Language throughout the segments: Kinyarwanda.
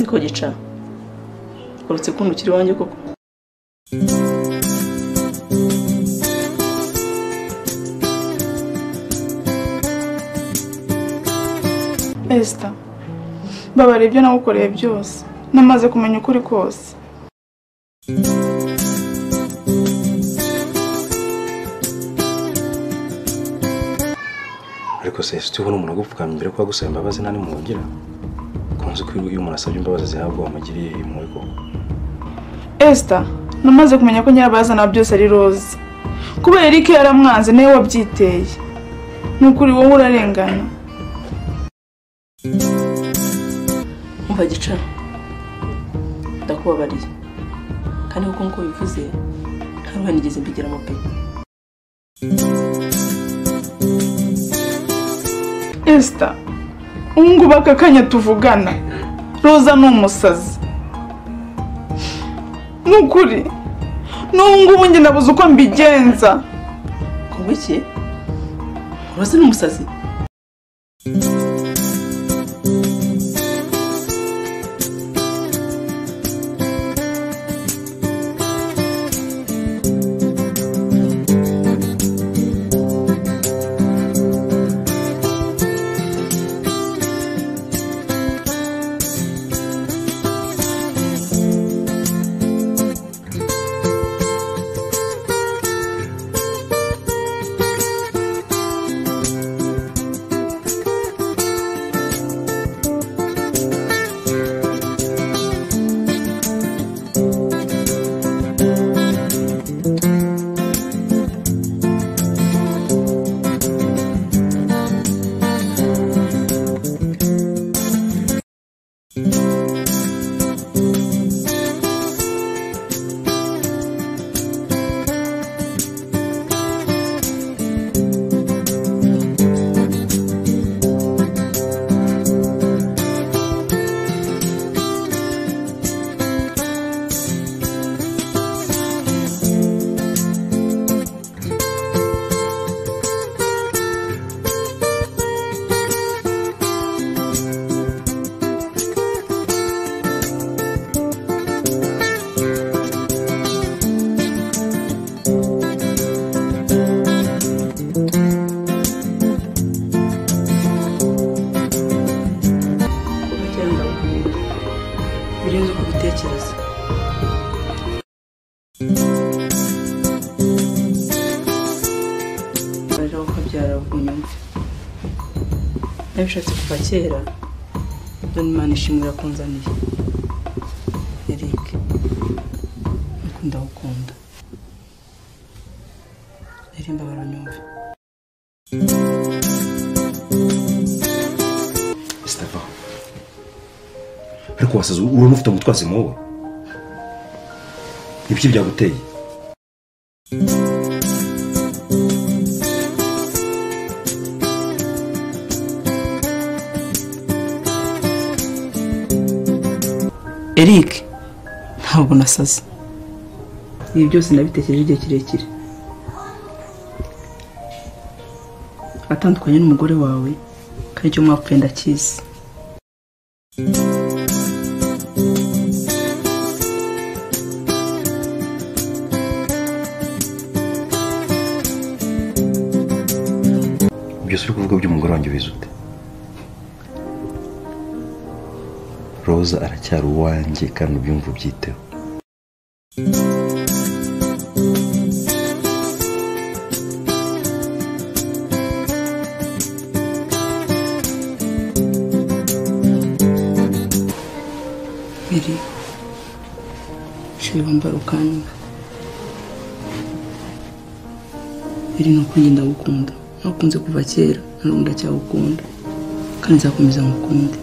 kugica uretse kundi ukiri iwanjye koko esita mbabara ibyo nagukoreye byose namaze kumenya ukuri kose ariko se ese ubona umuntu agupfukamye mbere ko agusaba imbabazi nta n'imubongira ukunze ko iyo umuntu asabye imbabazi zihabwa wamugiriye impuhwe koko esita namaze kumenya ko nyirabazana byose ari roze kuba erike yaramwanze nawe wabyiteye n'ukuri wowe urarengana umva gicara ndakubabariye kandi kuko nk'uko bivuze nta ruhare nigeze mbigeramo pe esita ubu ngubu aka kanya tuvugana roza ni umusazi n'ukuri n'ubu ngubu njye nabuze uko mbigenza kumva iki urasa n'umusazi kuva kera ndakunda birenze uko ubitekereza barira ko byarabunyumve nabishatse kuva kera none imana ishimwe irakunzaniye eric nuko ndagukunda rero imbabara nyumve sitava ariko wasaze urabona ufite umutwazi muwe ibiki byaguteye eric ntabwo nasaze ibi byose nabitekereje igihe kirekire atandukanye n'umugore wawe kandi icyo mwapfuye ndakizi byose uri kuvuga by'umugore wanjye ubizi ute roza aracyari uwanjye kandi ubyumva ubyiteho biri shiri wambara ukanywa biri ni uko njye ndagukunda nakunze kuva kera na n'ubu ndacyagukunda kandi nzakomeza ngukunde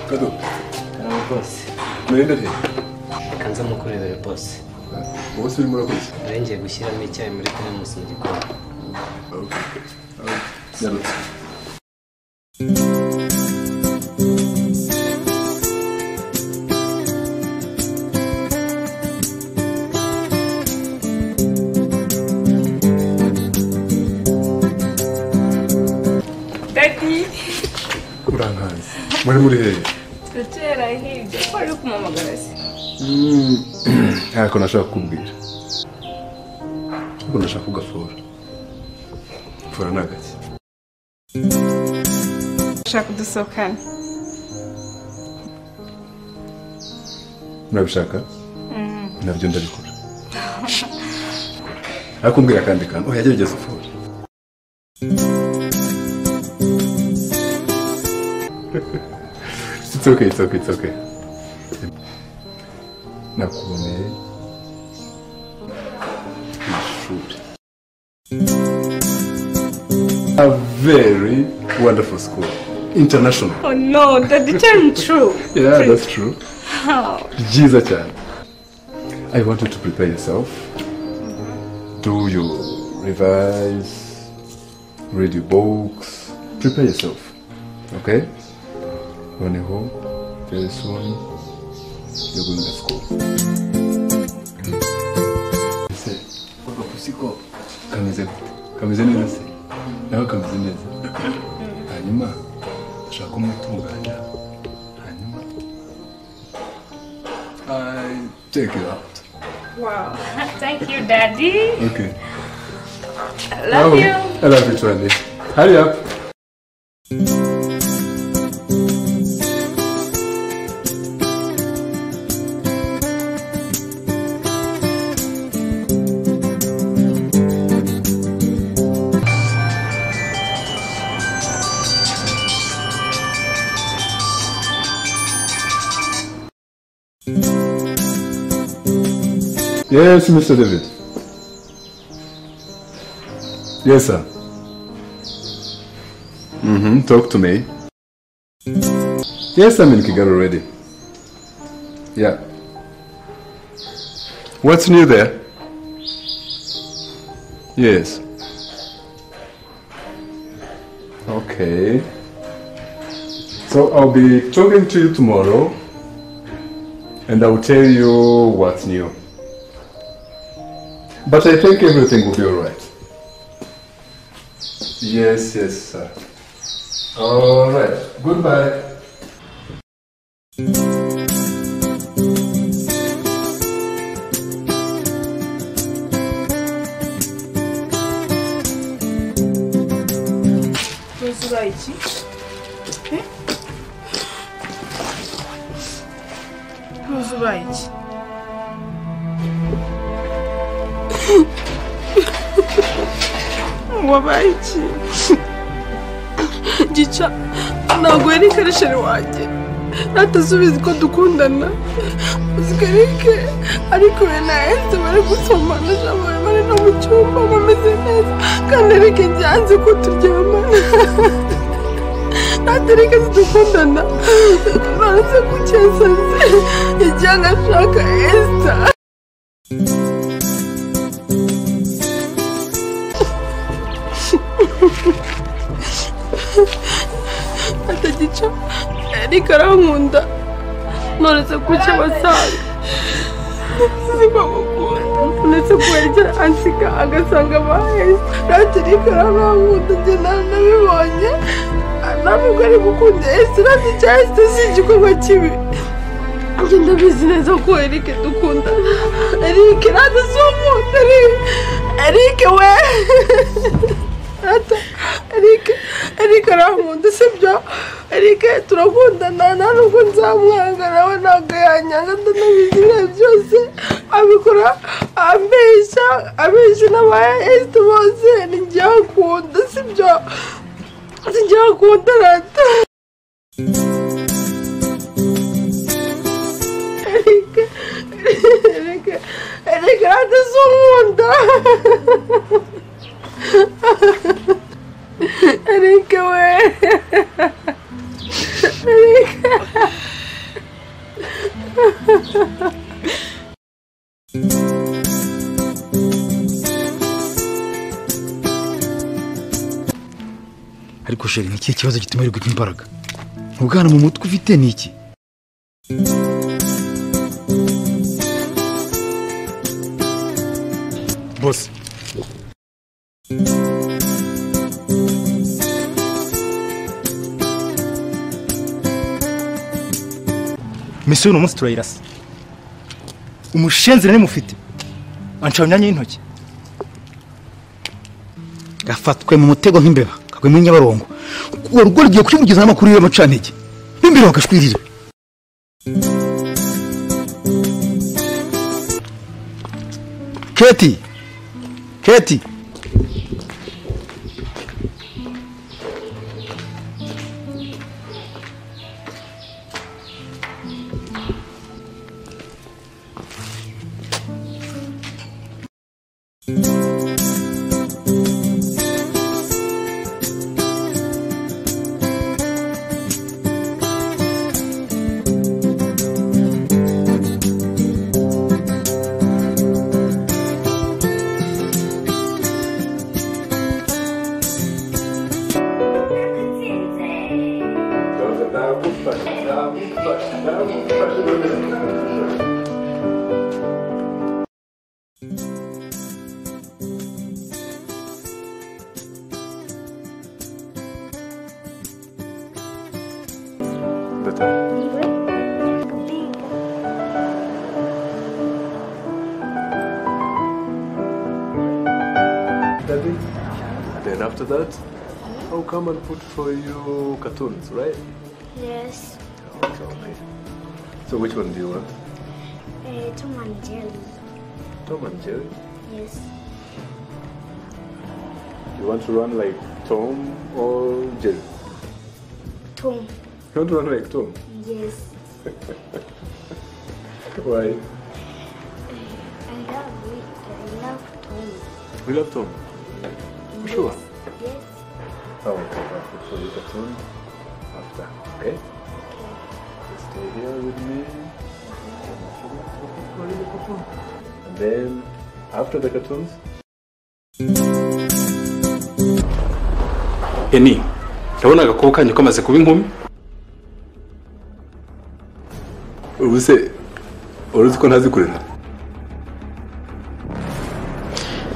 kado karabo bose murinde pe kanza mukorere bose ubu se urimo urakoze nawe ngiye gushyiramo icyayi muri teremusi mu gikoni nyarutse Daddy, urankanze muri muri hehe tutera hirya. Ko ari kumamagara se? ntako nashaka kukubwira ariko ndashaka kugafora fora ni agake Ushaka dusohokana? murabishaka nabyo ndabikora ariko mbwira akandi kantu oya gerageza ufore It's okay, it's okay, it's okay. Nakuboneye ku ishuri. A very wonderful school. International. Oh no, Daddy, tell me true. Yeah, that's true. How? Jiza Chan, I want you to prepare yourself. Do your revise, read your books, prepare yourself. Okay? Noneho, very soon, you're going to school. Ese, agapusiko kameze gute? Kameze neza se? Nawe kameze neza? Hanyuma, ushaka kumutunganya. Hanyuma, I take you out. Wow. Thank you, Daddy. Okay. I love you. I love you too, Andy. Hurry up. Yes, Mr. David. Yes, sir. Mm-hmm. Talk to me. Yes, I'm in Kigali already. Yeah. What's new there? Yes. Okay. So I'll be talking to you tomorrow and I will tell you what's new. But I think everything will be alright. Yes, yes, sir. All right. Goodbye. Rose ubaye iki? Eh? Rose ubaye iki? Wabaye iki? Gica, ntabwo yari karesheri wanjye. Natasubiza ko dukundana. Zigarike, ariko we na Ese bari gusomana, Jambo bari no mu cyumba bameze neza. Kandi Erike byanze ko turyamana. Natwe Erike zidukundana. Baraze gukesanze. Yagiye agashaka Esther. atagica ariko arankunda nonese kuki abasanga siko mukunda uretse ko yarigera ansiga agasanga abaheza natwe ariko arankunda njye naranabibonye ntabwo ari gukunda esi natwe cya esi si igikorwa kibi njye ndabizi neza ko erike dukundana erike natwe si umuntu erike we Ata, Erike, Erike arankunda sibyo? Erike turakundana nta nubwo nzamwanga nawe ntabwo yanyanga ndanabizi ibihe byose abikora ambeshya abeshya n'aba esite bose ni njyewe akunda sibyo? Si njyewe akunda rata Erike, Erike, Erike rata si unkunda Erike we. Erike. ariko sheri ni ikihe kibazo gituma wirirwa imbaraga ubwana mu mutwe ufite ni iki bose misiyo uno munsi turayirasa umushenzire nimufite anca mu myanya y'intoki gafatwe mu mutego nk'imbeba kagwe muri nyabarongo urwo rugiye kurimugeza n'amakuru y'iyo macantege n'imbere bagashwirira keti keti Daddy. Then after that, I'll come and put for you cartoons, right? Yes, Okay, okay. So which one do you want? uh, Tom and Jerry. Tom and Jerry. Yes, You want to run like Tom or Jerry? Tom. You want to run like Tom? Yes, Why? I love it. I love Tom. We love Tom. Yes. Sure. Yes. I will come and put for you cartoons after, okay? Just stay here with me. And then after the cartoons, eni ndabona agakobwa kanyu kamaze kuba inkumi ubu se wari uzi ko ntazi kurera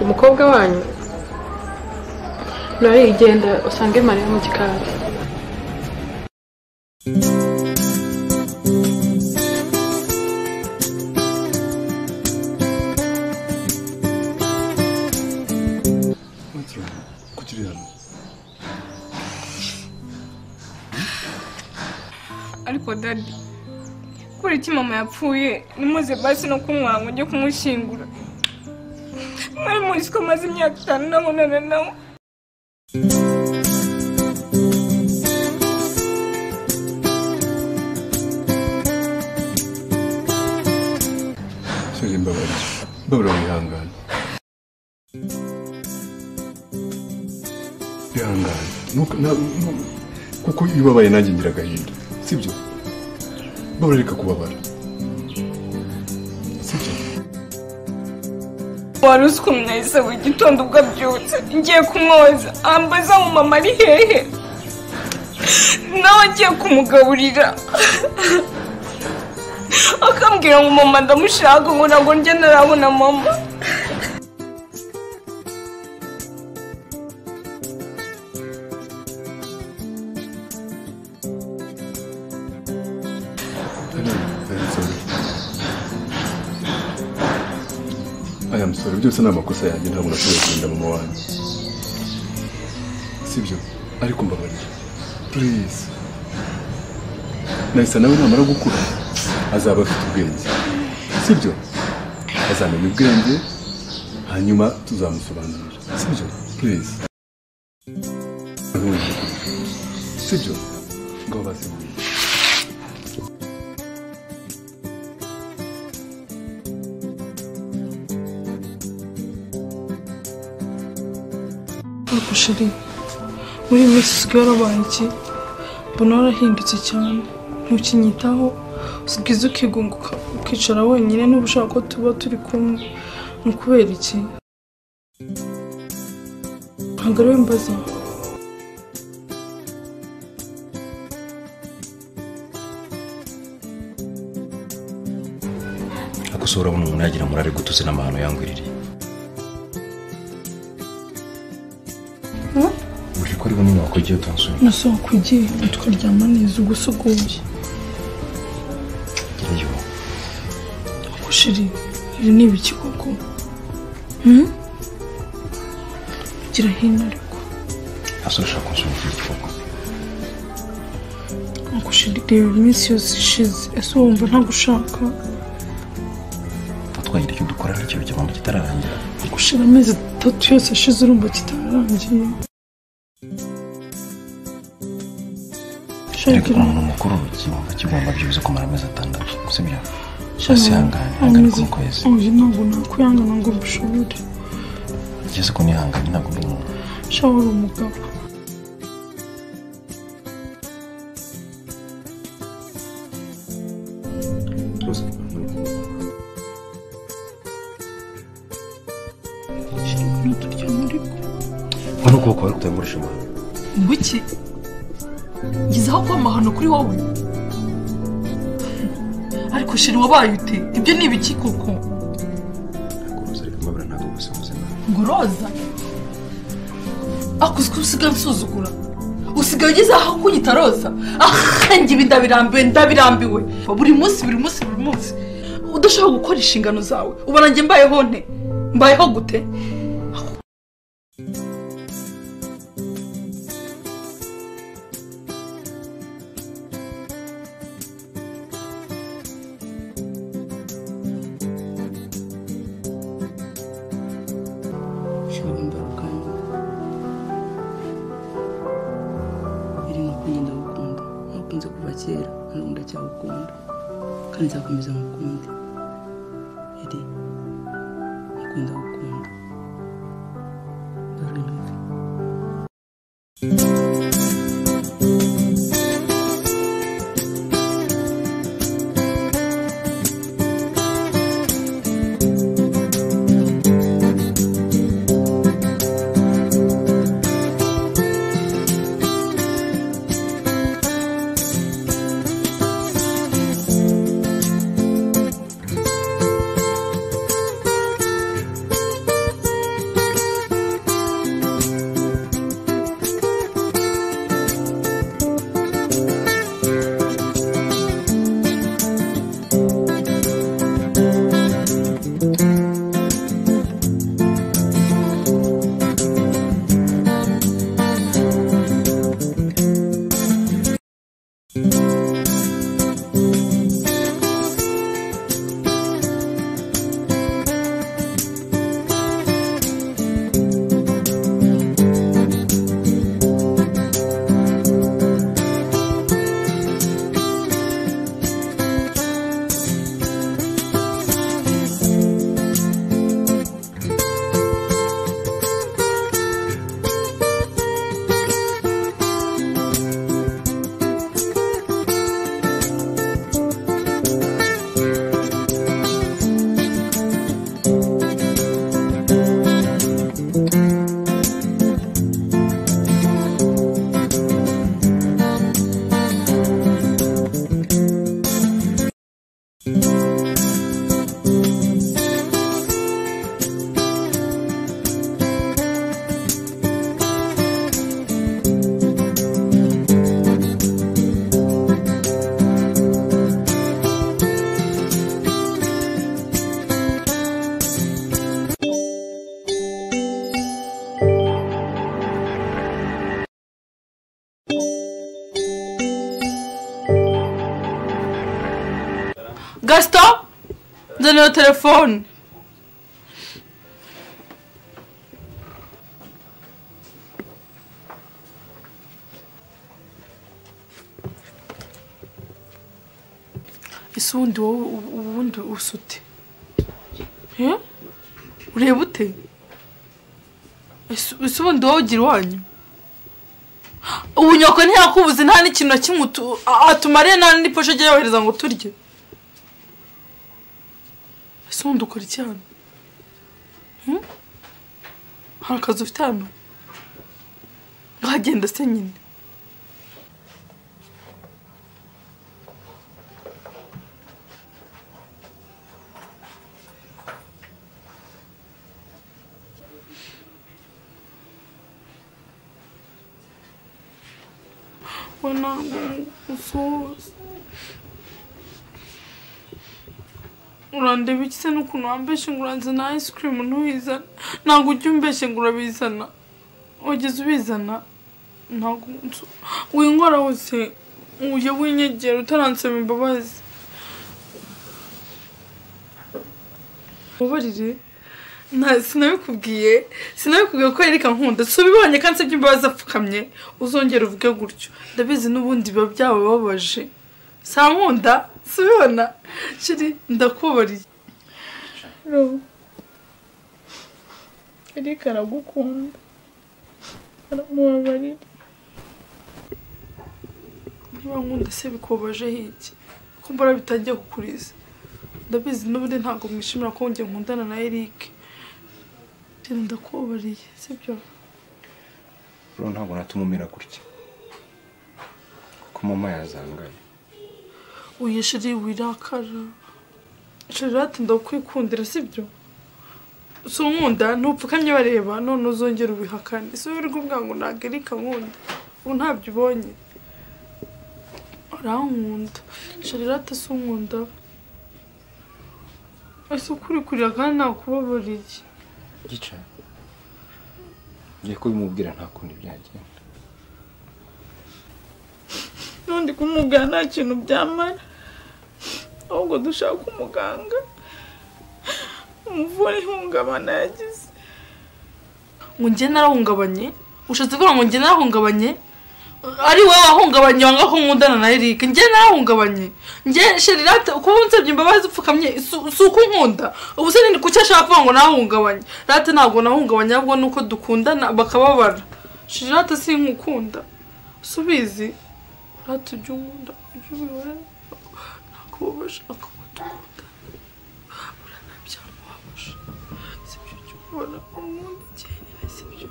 umukobwa wanyu ntarigenda usange mariya mu gikari kuki uri hano ariko dadi kubera iki mama yapfuye nimuze basi no kumwanga ujye kumushyingura mwari muzi ko amaze imyaka itanu nabonana nawe sheri mbabarira mbabarira wihangane ihangane Ntuka- nta- ntu- kuko iyo ubabaye nanjye ngira agahinda sibyo mbabarira reka kubabara sibyo wari uzi ukuntu nahise buri gitondo ubwo abyutse ngiye kumwoza ambaza mu mama ari hehe nawe agiye kumugaburira akambwira ngo mama ndamushaka ngo ntabwo njye ntarabona mama Very sorry. I am sorry. Byose ni amakosa yanjye ntabwo nashoboye kurinda mama wanjye. Sibyo. Ariko mbabarira. Please. Nahise nawe namara gukura azaba afite ubwenge. Sibyo. Azamenya ubwenge hanyuma tuzamusobanurira. Sibyo. Please. Sibyo. Ngaho bazimuye. ariko sheri muri iyi minsi usigaye warabaye iki mbona warahindutse cyane ntukinyitaho usigaye ukigunguka ukicara wenyine niba ushaka ko tuba turi kumwe ni ukubera iki ntabwo ariwe mbaza kuko so urabona umuntu yagira murare gutuze n'amahano yangwiririye uje ko ari bunini wakugiye utansura nasohoka ugiye tukaryama neza ugusuguye ngereyo gushiri ibi ni ibiki koko ugira hino ariko hasi urashaka kunsura iki gifungo gushiri reba iminsi yose ishize ese wumva ntagushaka twatwagira icyo dukora n'icyo igihombo kitararangira gushira amezi atatu yose ashize urumva kitarangiye ariko shakira umuntu mukuru kigomba kigomba byibuze kumara amezi atandatu sibyo Shaka- hasi hangane hangane ku kwezi oya ntabwo nakwihangana ngo mbishobore ngeze ko nihanganye ntabwo uri umuntu shaho uri umugabo shaka ntaturyama ariko hano ukuboko wari kutangurisha amahano Ngwiki ngizeho kuba amahano kuri wowe ariko shira wabaye ute ibyo ni ibiki koko kuruza ariko mbabura ntabwo bose ubuzima ngo roza ako uziko usigaye unsuzugura usigaye ugeze aho kunyita roza ahange ibi ndabirambiwe ndabirambiwe buri munsi buri munsi buri munsi udashobora gukora inshingano zawe ubona njye mbayeho nte mbayeho gute ushobora imbarukanya iri no kunyenda gukunda nakunze kuva kera ntabwo ndacyagukunda kandi nzakomeza ngukunde iri nakunda gukunda dore ntuve gasito nzanira telefone ese ubundi wowe ubu- ubundi usute ureba ute Ese- ese ubundi wowe ugira iwanyu ubunyoko ntiyakubuze nta n'ikintu na kimwe utu- a- atumariye nta n'iposho ajya yohereza ngo turye ese ubundi ukora iki hano Hmm? hari akazi ufite hano wagenda se nyine we ntabwo usuhuza urandeba iki se n'ukuntu wambeshe ngo uranzana ice cream ntuyizana ntabwo ujya umbeshe ngo urabizana wageze ubizana ntabwo nsu- winkora hose ujya winyegera utaransaba imbabazi ubabarire nta sinabikubwiye sinabikubwiye ko yereka nkunda si ubibonye kandi se imbabazi apfukamye uzongera uvuge gutyo ndabizi n'ubundi biba byabababaje si nkunda si ubibona shiri ndakubariye erika aragukunda aramubabarira niba nkunda se bikobaje hiki ko mbura bitajya kukuriza ndabizi n'ubundi ntabwo mwishimira ko njye nkundana na Eric ndakubariye sibyo rero ntabwo natuma umera gutya kuko mama yazangaye uyu shiri wirakara shiri ati ndakwikundira sibyo si unkunda ntupfukamye bareba none uzongera ubihakane si wirirwa ubwa ngo ntabwo Eric ankunda ubu ntabyo ubonye arankunda shiri ati si unkunda ese ukuri kurira kandi nakubabariye gica ngiye kubimubwira nta kundi byagenda n'undi kumubwira nta kintu byamara ahubwo dushaka umuganga umuvura ihungabana yagize ngo njye narahungabanye ushatse kuvuga ngo njye narahungabanye ari wowe wahungabanye wanga ko nkundana na Eric njye narahungabanye njye Sherilate kuba unsabye imbabazi upfukamye si- si uko unkunda ubu se ni kuki ashaka kuvuga ngo nahungabanye rate ntabwo nahungabanye ahubwo ni uko dukundana bakababara Sherilate sinkukunda subizi ati ujya unkunda ujya ubibara ntabwo uba bashaka ko dukunda urana byamubabasha si byo ujya ubibona unkunda njyenyine si byo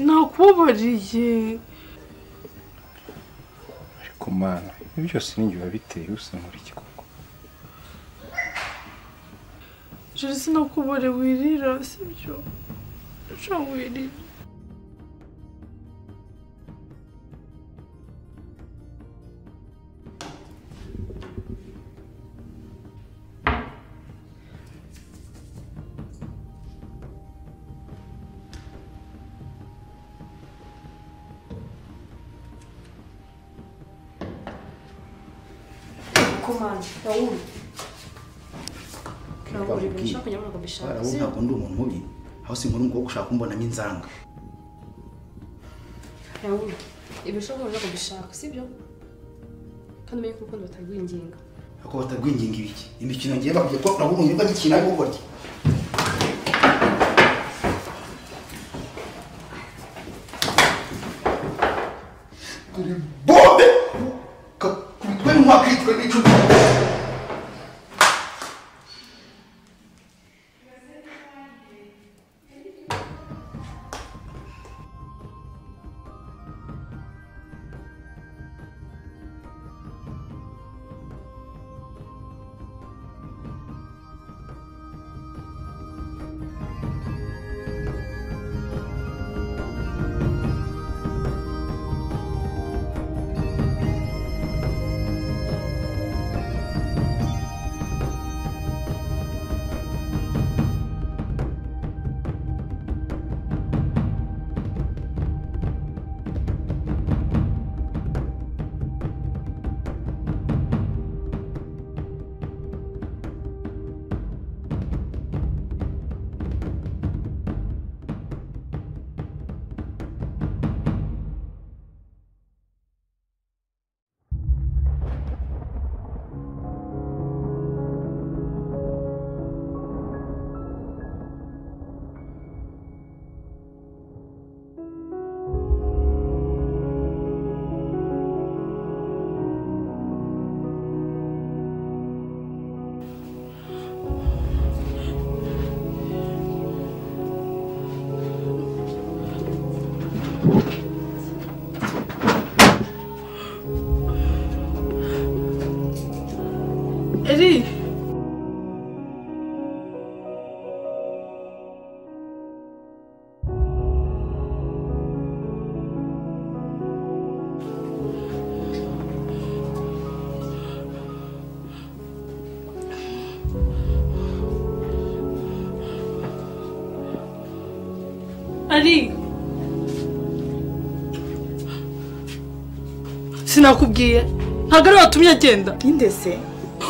nakubabariye ariko mana ibi byose ni njye wabiteye usa nk'uriki koko jeri sinakubare wirira sibyo ushobora wirira Komanda, Raul. Raul, ibintu kujya muri Bara bishaka. wowe ntabwo ndi umuntu mubi aho sinkora umukobwa ushaka kumbonamo inzanga Raul, ibintu ushaka bishaka, sibyo? Kandi umenye ko urukundo batarwinginga. ako batagwinginga ibiki imikino ngiye bakujya ko nabwo umuntu bagikina ariko gutya turi bombe kakubitwe n'umwakitwe n'icupa eri ari sinakubwiye ntabwo ari watumye agenda Ndindese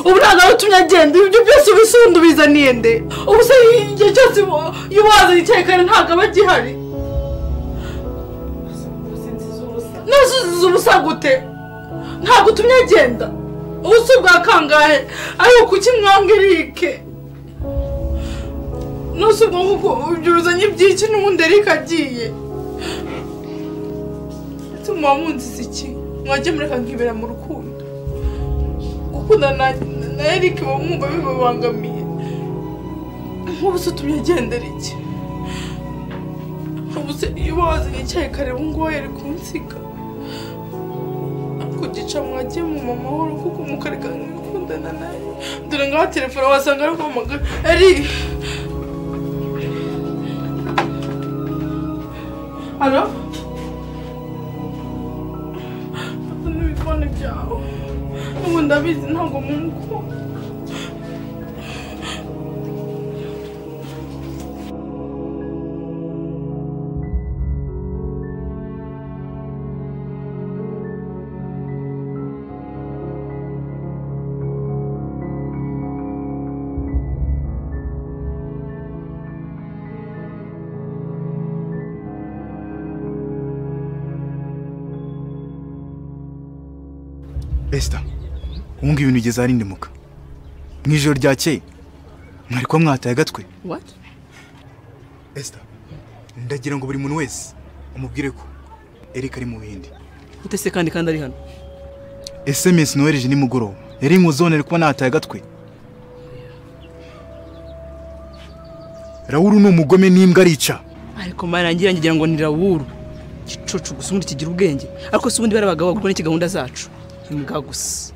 ubu nta nawe utumye agenda ibyo byose ubisunda ubizaniye nde ubu se igihe cyose ubu- iyo waza yicaye kare ntabwo aba agihari nasuziza ubusa gute ntabwo utumye agenda ubu si bwa kangahe ariko kuki mwanga erike nose ubwo nguko ibyo bizanye ibyiki n'ubundi erike agiye ndetse muba munziza iki mwajya mureka nkibera mu rukundo gukunda na na Eric uba mwumva bibabangamiye nk'ubu se utumye agendera iki ubu se iyo wazanye icyayi kare ubu ngubu yari kunsiga kugica mwagiye mu mamahoro kuko mukareka nk'ukundana nawe dore ngaho telefone wasanga ari guhamagara Eric Alo? Fata n'ibifone byawe ubu ndabizi ntabwo mumukunda esita ubu ngubu ibintu ugeze aharindimuka mu ijoro ryakeye mwari kuba mwataye agatwe What? esita ndagira ngo buri muntu wese amubwire ko erika ari mu bindi utese kandi kandi ari hano esemesi nohereje nimugoroba yari nkuzonere kuba nataye agatwe rawuru ni umugome n'imbwa arica ariko marangira ngira ngo ni rawuru gicucu gusa ubundi kigira ubwenge ariko si ubundi bari abagabo kuko n'iki gahunda zacu imbwa gusa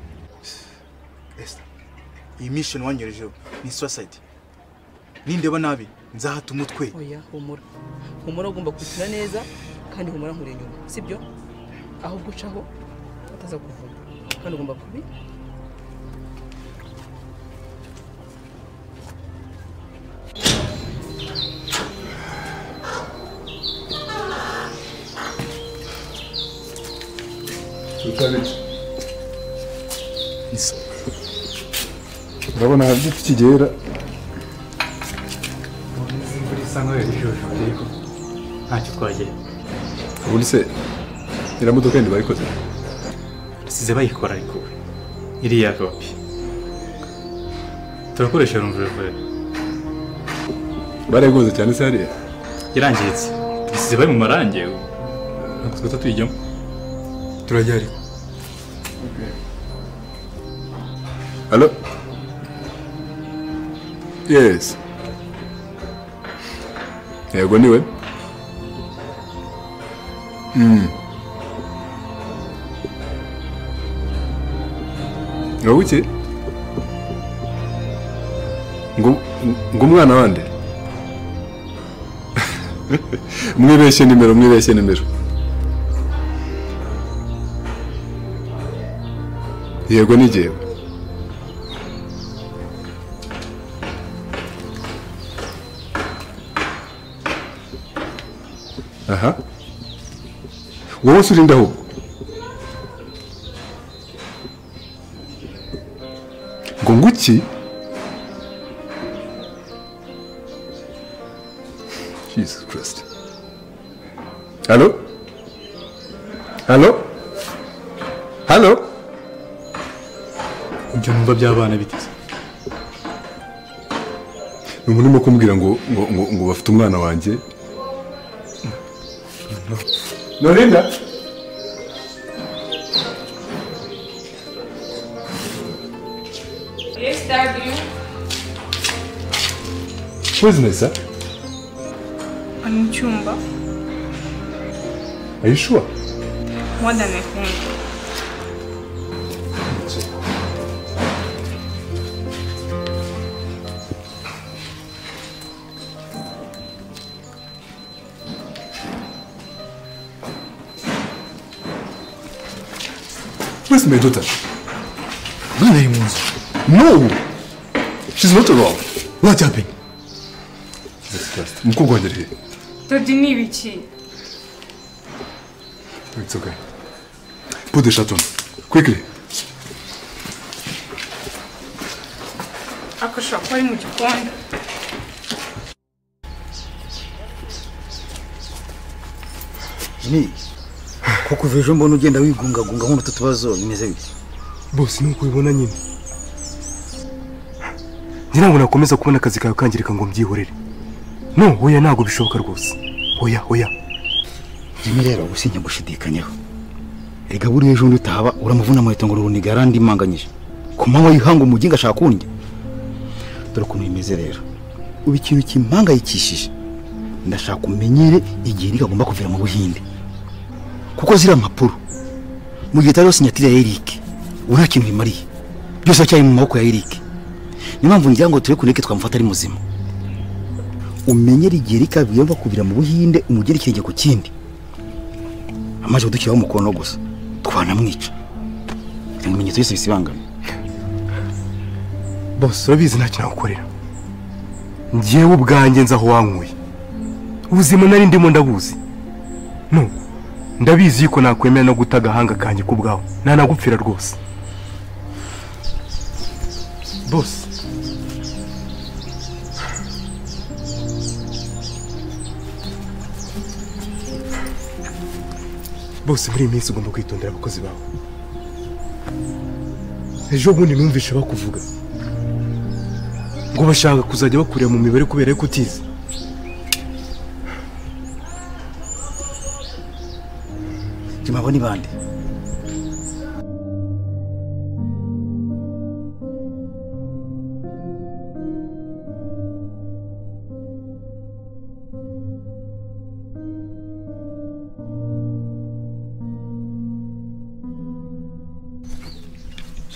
iyi misheni wanyorejeho ni suwasayidi nindeba nabi nzahata umutwe oya humura humura ugomba kwishyura neza kandi humura nkure inyuma sibyo ahubwo ucaho ataza kuvuga kandi ugomba kubi urabona hari igiti kigera ntacyo twagera ubundi se iriya modoka yindi bayikoze basize bayikora ariko we iriya kopi turakoresha rumvuruvure barayiguze cyane se hariya yarangiritse basize bari mu marange ubu. ntabwo twita tuyijyamo turajya ariko halo yesi yego niwe Mm. ngo buke ngo ngo umwana wande mwibeshye nimero mwibeshye nimero yego ni jyewe aha wowe se urinda ahubwo ngo nguki jesus christ halo halo halo ibyo numva by'abana biteze ni umuntu urimo kumbwira ngo ngo ngo ngo bafite umwana wanjye norinda Yes, W. pozinesi ari mu cyumba ayishuwa wadane kumva Where's my daughter? Don't let him lose. No! She's not around. What happened? Jesus Christ. Mukogwa ndiri. Dodi ni ibiki It's okay. Put the shirt on. Quickly. ariko ashobora kuba ari mu gikoni ni kuko uva ejo mbona ugenda wigungagunga nk'utu tubazo bimeze bite bose nuko ubibona nyine njye ntabwo nakomeza kubona akazi kawe kangirika ngo mbyihorere no oya ntabwo bishoboka rwose oya oya rimwe rero gusinya gushidikanyaho erega buriya ejo bundi utahaba uramuvuna amahita ngo urubuniga yarandimanganyije ku manywa yihanga umuginga ashaka kundya dore ukuntu bimeze rero ubu ikintu kimpangayikishije ndashaka umenyere igihe Eric agomba kuvira mu buhinde kuko ziriya mpapuro mu gihe utariho sinyatire ya Eric ubu nta kintu bimariye byose aracyari mu maboko ya Eric niyo mpamvu ngira ngo turebe kureke twamufata ari muzima umenyere igihe Eric agomba kuvira mu buhinde umugere ikirenge ku kindi amaze kudukiraho umukono gusa twanamwica ibimenyetso byose bisibangana bose urabizi nta kintu nagukorera njyewe ubwanjye nzi aho wankuye ubuzima nari ndimo ndabuzi no ndabizi yuko nakwemera no guta agahanga kanjye ku bwawe ntanagupfira rwose bose bose muri iyi minsi ugomba kwitondera abakozi bawe ejo bundi numvishe bakuvuga ngo bashaka kuzajya bakurira mu mibare kubera yuko utize jima abo ni bande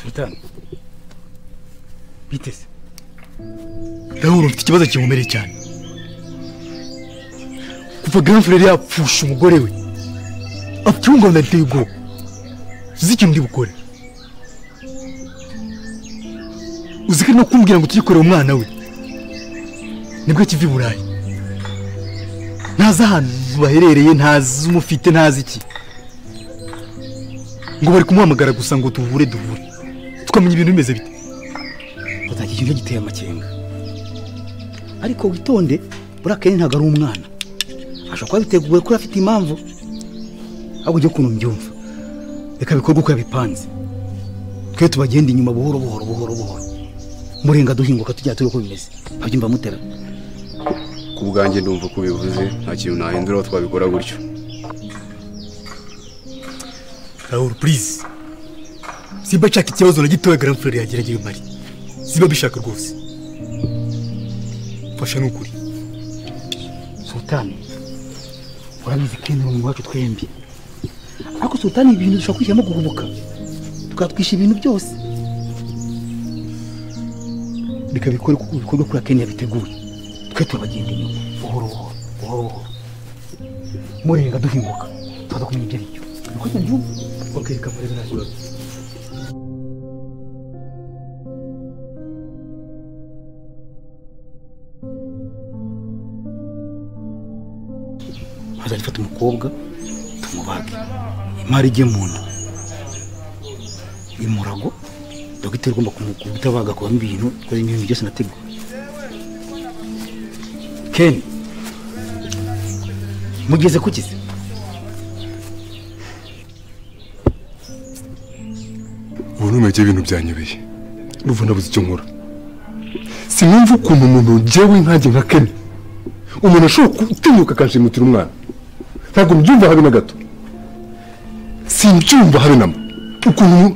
sultani biteze ndabona mfite ikibazo kinkomereye cyane kuva grand frere yapfusha umugore we abyungana nteye ubwoba uzi ikintu ndi bukore uzi ko ari no kumbwira ngo tuyikorere umwana we nibwo kiva i burayi ntazi ahantu baherereye ntazi umufite ntazi iki ngo bari kumuhamagara gusa ngo tuhure duhure tukamenya ibintu bimeze bite batanga ikintu giteye amakenga ariko witonde buriya akenshi ntabwo ari umwana ashobora kuba biteguye ko afite impamvu ahubwo ujye ukuntu mbyumva reka bikorwe uko yabipanze twe tubagenda inyuma buhoro buhoro buhoro buhoro murenga duhinguka tujya turi uko bimeze babyumva mutera ku bwanjye ndumva ko ubivuze nta kintu nahindura aho twabikora gutyo Raoul please simba nshaka ikibazo na gitoya grand frere yagerageje mari simba bishaka rwose fasha nukuri sultani urabizi ko ni wacu twembi ariko sultani ibintu dushobora kwishyiramo guhubuka tukatwisha ibintu byose reka bikore kuko ibikorwa kuri akeni yabiteguye twe turabagenda inyuma buhoro buhoro buhoro buhoro murenga duhinguka tukaza kumenya ibyo ari byo niko mbyumva okay kamere nta kibazo maze dufata umukobwa tumubage imari ijye mu nda imurago dogiteri ugomba kumukuta kubamo ibintu kubera ibintu byose nategura keni mugeze ku kizi ubu numeke ibintu byanyobeye urumva ndabuze icyo nkora sinumva ukuntu umuntu njyewe nkanjye nka kene umuntu ashobora gutinyuka akashimutira umwana ntabwo mbyumva habe na gato simbyumva habe na mba ukuntu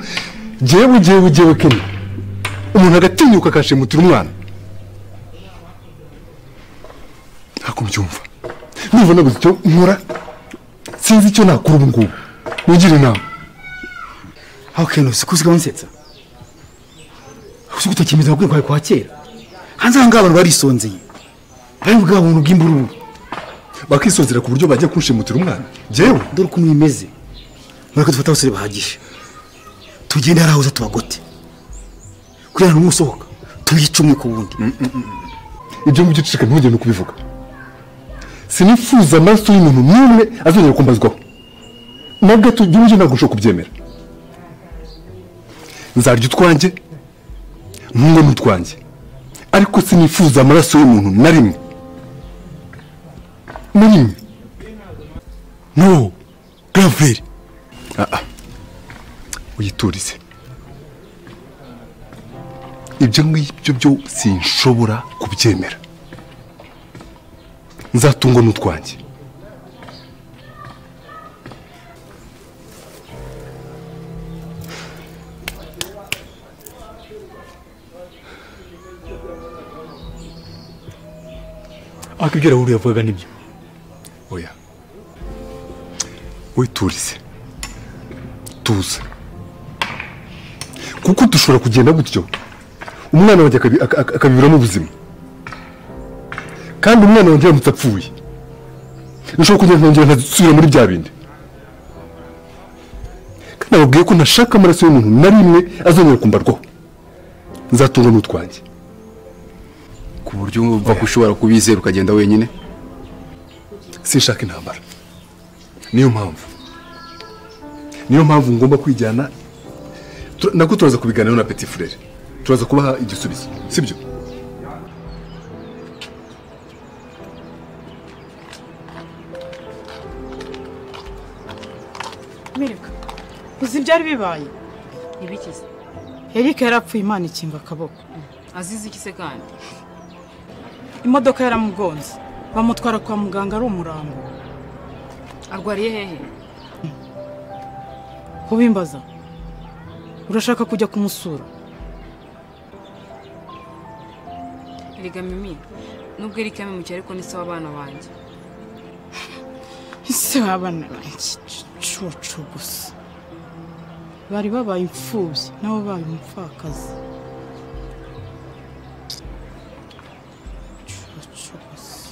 njyewe njyewe njyewe kene umuntu agatinyuka akashimutira umwana ntabwo mbyumva numva nabuze icyo nkora sinzi icyo nakora ubu ngubu mugire inama aho kene usiko usigaho nsetsa usiko utakimeza akwiye kwawe kwa kera hanze aha ngaha abantu barisonzeye bari bwa buntu bw'imbururu bakisonzera ku buryo bajya kunshimutira umwana njyewe dore ukuntu bimeze mureke dufate abasore bahagije tugende harahuza tubagote kugira ngo usohoka tuyice umwe ku wundi ibyo ngibyo uceceka ntugende kubivuga sinifuza amaraso y'umuntu n'umwe azongera kumbazwaho na gato igihugu ntabwo ushobora kubyemera nzarya utwanjye ntunge n'utwanjye ariko sinifuza amaraso y'umuntu na rimwe na rimwe no graveri aha uyiturize ibyo ngibyo byo sinshobora kubyemera nzatungwa n'utwanjye ariko ibyo Raoul yavugaga nibyo oya witurize tuza kuko dushobora kugenda gutyo umwana wanjye akabi- aka- aka- akabiburamo ubuzima kandi umwana wanjye aramutse apfuye nshobora kugenda nkongera nkasubira muri bya bindi kandi ababwiye ko ntashaka amaraso y'umuntu na rimwe azongera kumbarwaho nzatungwa n'utwanjye ku buryo wumva ko ushobora kubizera ukagenda wenyine sinshaka intambara niyo mpamvu niyo mpamvu ngomba kwijyana Tur- nabwo turaza kubiganiraho na petit frere turaza kubaha igisubizo sibyo mireka uzi ibyari bibaye ntibikize erike yarapfuye imana ikinga akaboko azize iki se kandi imodoka yaramugonze bamutwara kwa muganga ari umurambo arwariye hehe kubimbaza urashaka kujya kumusura erega mimi nubwo iri kame mu cyaro ariko ni se w'abana banjye ese wabana bangicucu gusa bari babaye imfubyi nabo babaye umupfakazi Cucu gusa.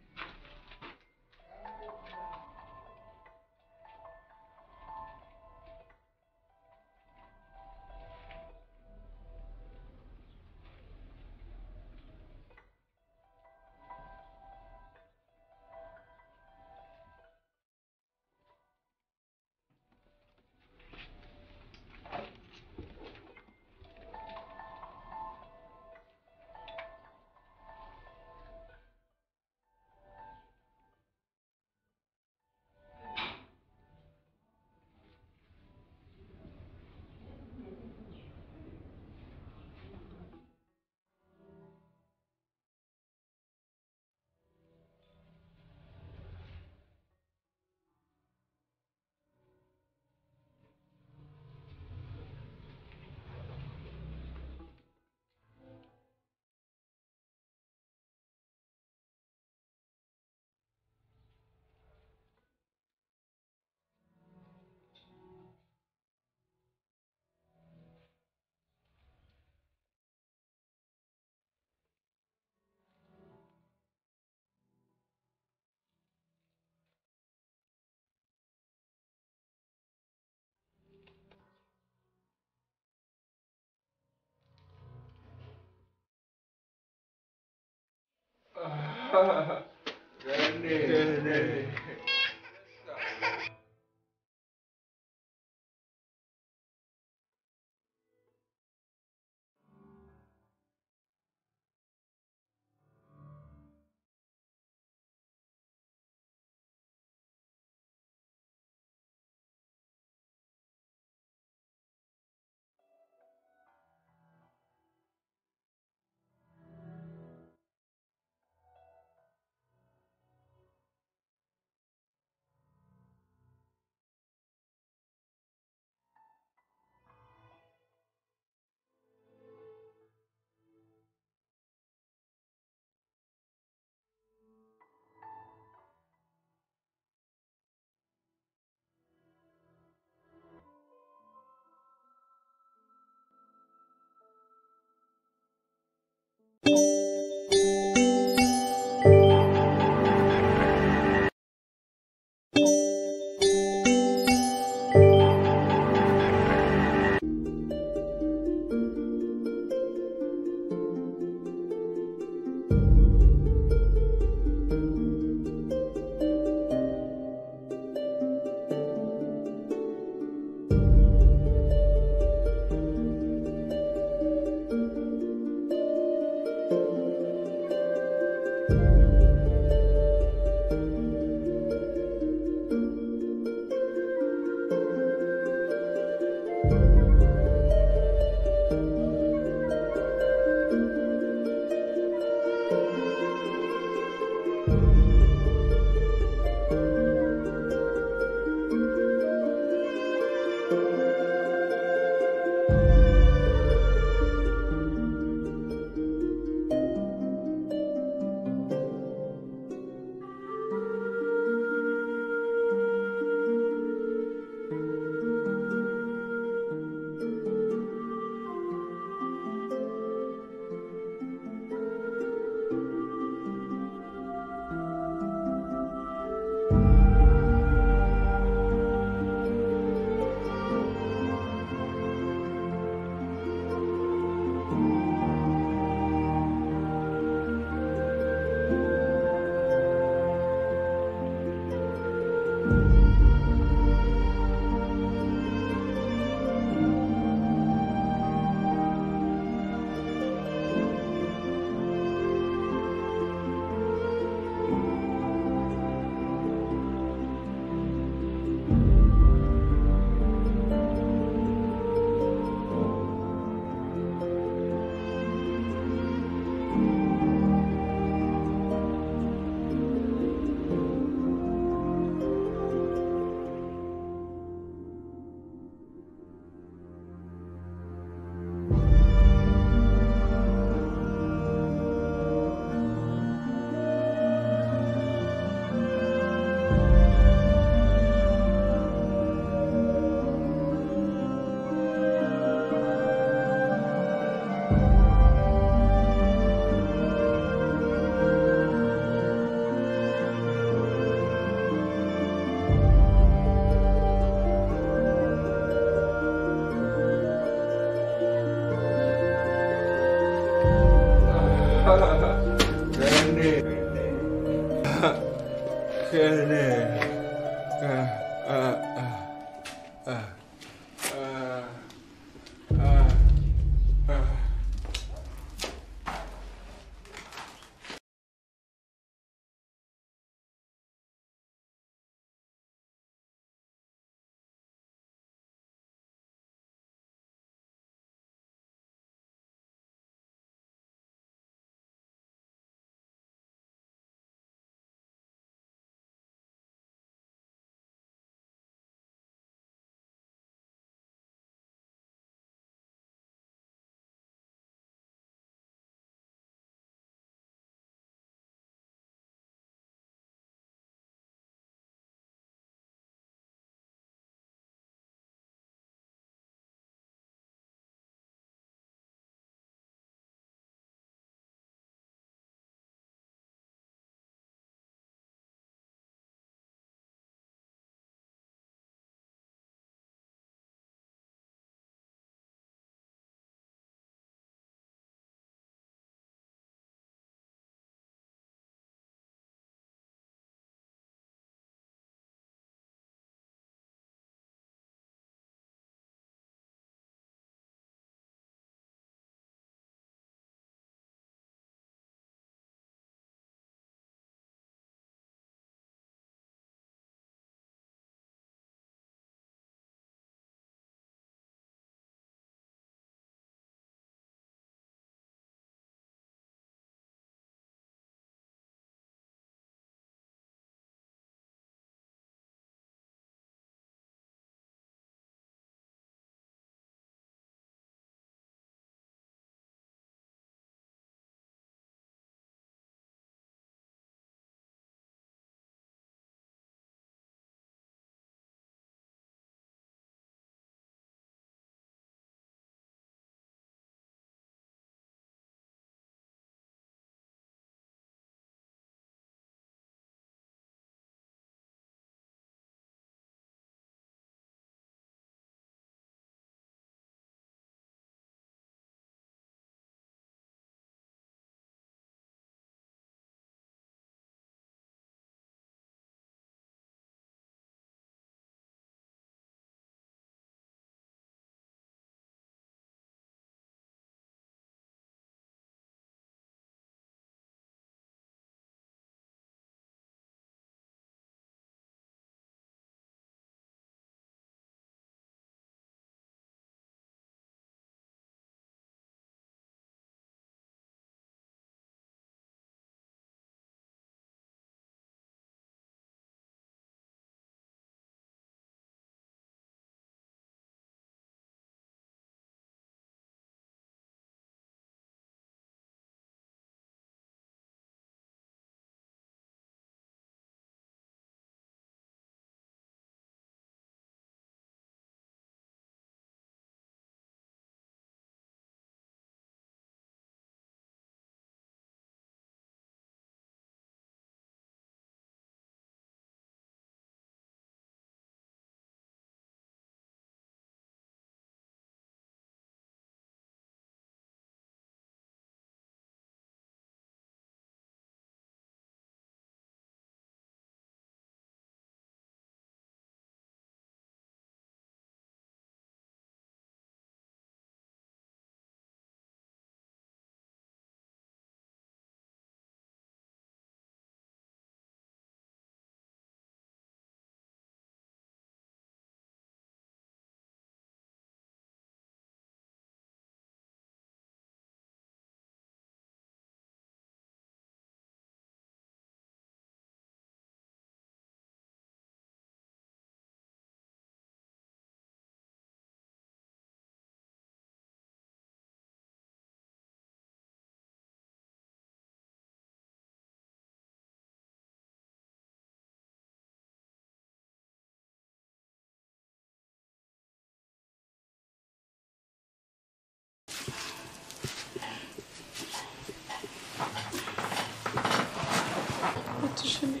ati sheri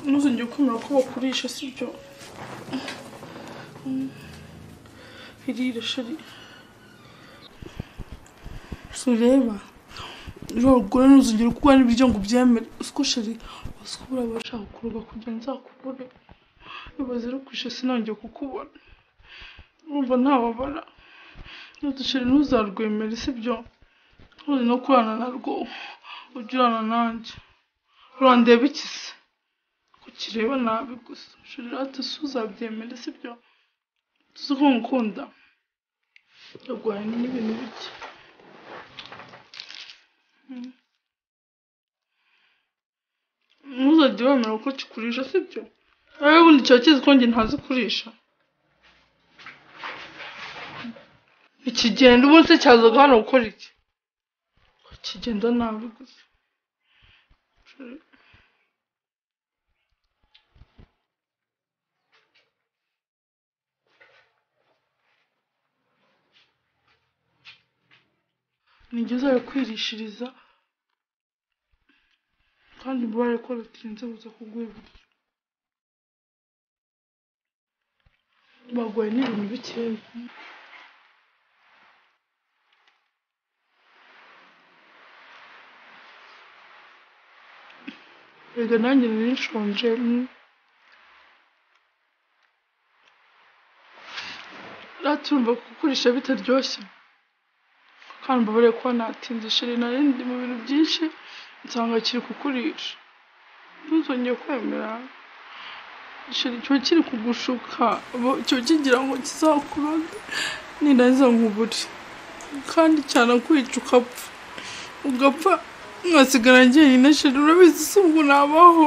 ntuzongere kwemera ko bakurisha sibyo irire sheri si ureba uragura ntuzongere kuba n'ibiryo ngo ubyemere usiko sheri usiko buriya bashaka kuroga kugira ngo nzakubure ibaze rero kwishe sinongeye kukubona urumva ntababara ntudusheri ntuzarwemere sibyo ntuzi no kurana narwo ujye urana nanjye urandeba iki se kukireba nabi gusa sheri ati si uzabyemere sibyo tuzi ko nkukunda yarwaye n'ibintu bike ntuzajye wemera ko kikurisha sibyo wowe ubundi kiba kizi ko njye ntazi kurisha ikigenda umunsi cyazaga hano gukora iki kigenda nabi gusa nigeze ayo kwirishiriza kandi mbabare ko rutinze buza kuguha ibiryo baguhaye n'ibintu bikeya erega nanjye nari nshonje turumva kugurisha bitaryoshye kandi mbabare kuba natinze sheri nari ndi mu bintu byinshi nsanga kiri kukurisha ntuzongeye kwemera sheri kiba kiri kugushuka kiba kigira ngo kizakuroge nirangiza nkubure kandi cyanakwica ukapfa ugapfa nkasigara njyenyine sheri urabizi si ubwo nabaho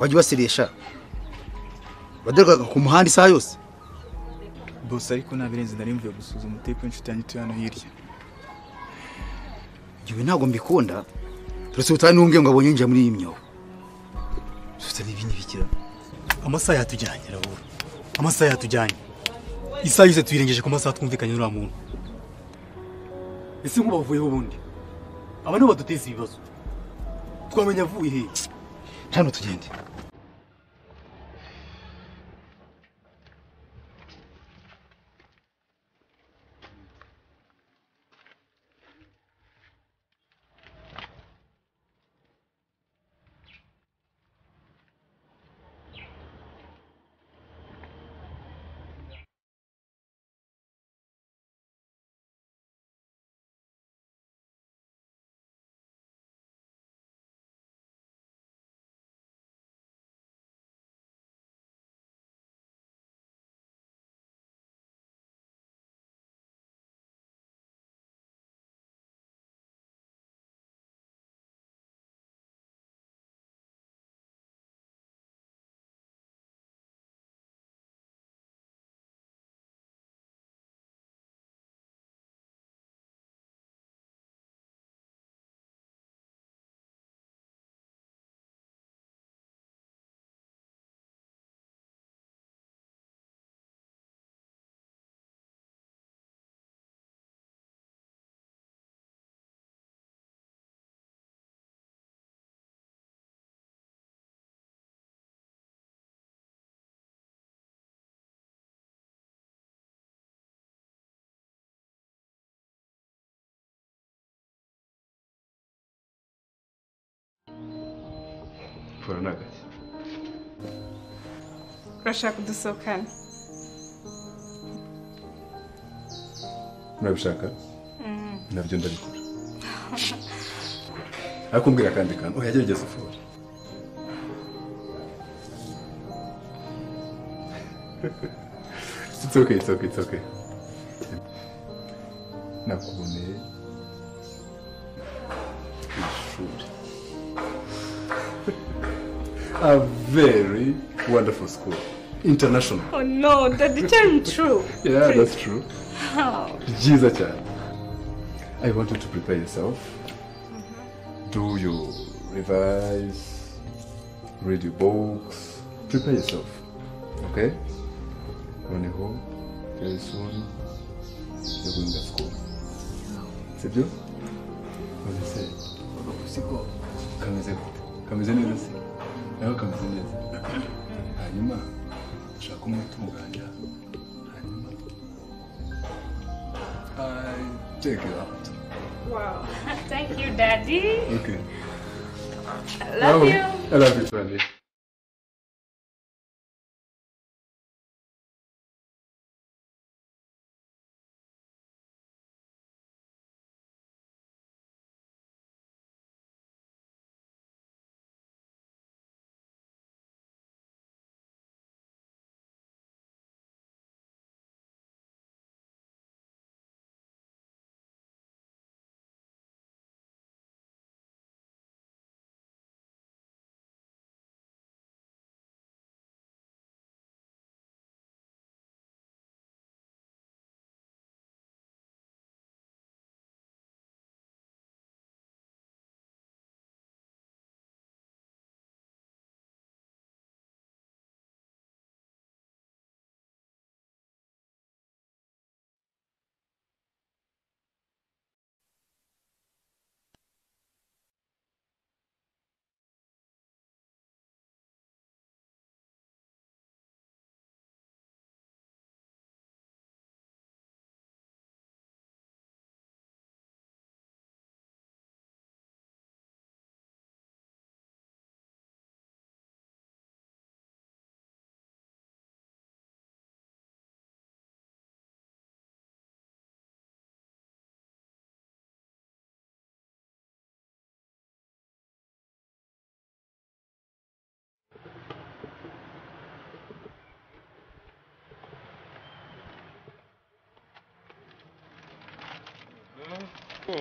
wajya ubaseresha badoraga ku muhanda isaha yose bose ariko nta birenze nari mvuye gusuzuma umutepe w'inshuti yanjye ituye hano hirya igihe ntabwo mbikunda turetse ubutaha n'ubwe ngo abonye yinjira muri iyi myobo gusa n'ibi ntibikira amasaha yatujyanye rabura amasaha yatujyanye isaha yose tuyirengeje ku masaha twumvikanye n'uriya muntu ese nk'ubavuyeho ubundi aba nibo baduteza ibibazo twamenya avuye hehe hano tugende Fora n'agashya urashaka udusohokana murabishaka Mm. nabyo ndabikora ariko umbwira akandi kantu oya gerageza ufore It's okay, it's okay, it's okay. Nakuboneye ku ishuri. A very wonderful school. International. oh no that didn't true Yeah, that's true. how Jiza chan. I want you to prepare yourself. do your revise, read your books, prepare yourself. Okay? Run home very soon. You're going to school. Sibyo? What do you say? Siko. Kameze gute? Kameze neza se? Nawe kameze neza. Hanyuma ushaka umutunganya. Hanyuma I check it out. Wow. Thank you, Daddy. Okay. I love Oh, you. I love you, Sandy.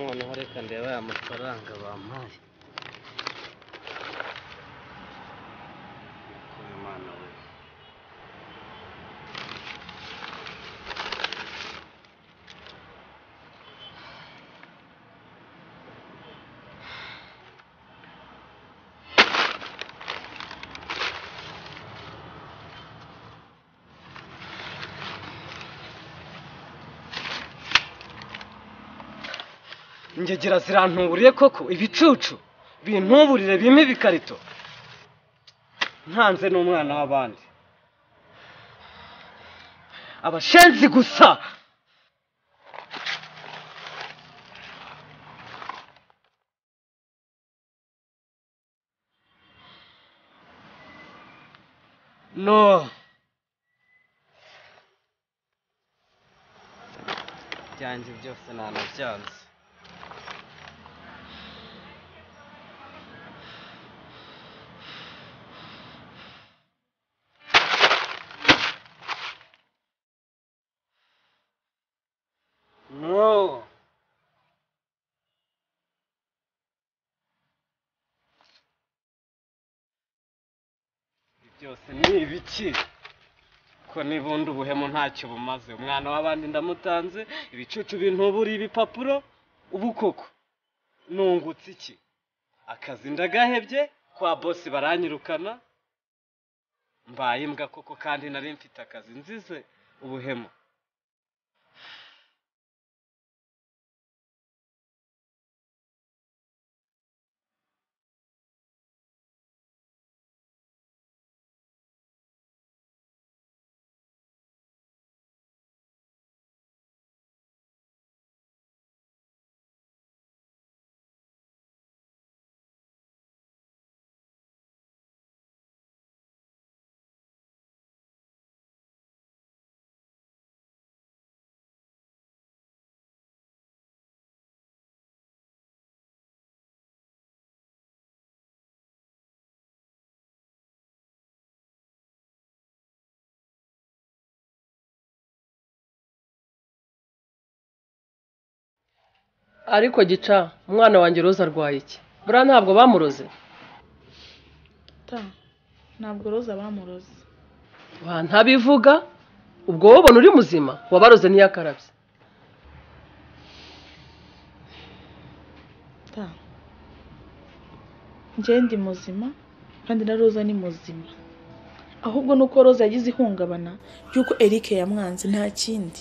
noneho reka ndebe aya mafaranga bampaye Ariko Imana we ingegera zirantuburiye koko ibicucu bintuburire bimpe ibikarito ntanze n'umwana w'abandi abashenzi gusa no byanjye byose ntanabyanze no byose ni ibiki ko nibundi ubuhemu ntacyo bumaze umwana w'abandi ndamutanze ibicucu bintuburi ibipapuro ubu koko nungutse iki akazi ndagahebye kwa bosi baranyirukana mbaye imbwa koko kandi nari mfite akazi nzize ubuhemu ariko gica umwana wanjye roza arwaye iki buriya ntabwo bamuroze Ta, ntabwo roza bamuroze ntabivuga ubwo wowe ubona uri muzima wabaroze ntiyakarabye Ta, njyewe ndi muzima kandi na roza ni muzima ahubwo ni uko roza yagize ihungabana ry'uko eric yamwanze nta kindi